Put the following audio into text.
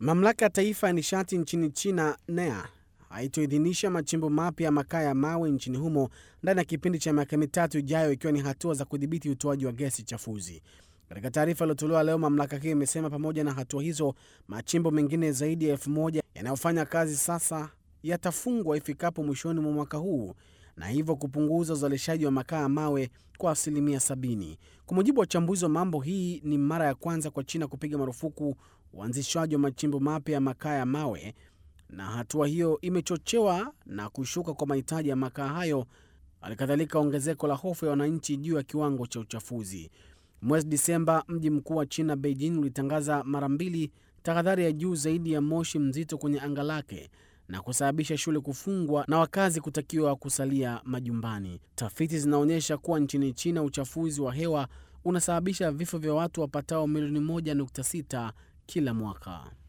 Mamlaka ya Taifa ya Nishati nchini China NEA haitoidhinisha machimbo mapya ya makaa ya mawe nchini humo ndani ya kipindi cha miaka mitatu ijayo, ikiwa ni hatua za kudhibiti utoaji wa gesi chafuzi. Katika taarifa iliyotolewa leo, mamlaka hiyo imesema pamoja na hatua hizo, machimbo mengine zaidi ya elfu moja yanayofanya kazi sasa yatafungwa ifikapo mwishoni mwa mwaka huu na hivyo kupunguza uzalishaji wa makaa ya mawe kwa asilimia 70. Kwa mujibu wa wachambuzi wa mambo, hii ni mara ya kwanza kwa China kupiga marufuku uanzishwaji wa machimbo mapya ya makaa ya mawe, na hatua hiyo imechochewa na kushuka kwa mahitaji ya makaa hayo, halikadhalika ongezeko la hofu ya wananchi juu ya kiwango cha uchafuzi. Mwezi Disemba, mji mkuu wa China Beijing ulitangaza mara mbili tahadhari ya juu zaidi ya moshi mzito kwenye anga lake na kusababisha shule kufungwa na wakazi kutakiwa kusalia majumbani. Tafiti zinaonyesha kuwa nchini China uchafuzi wa hewa unasababisha vifo vya watu wapatao milioni 1.6 kila mwaka.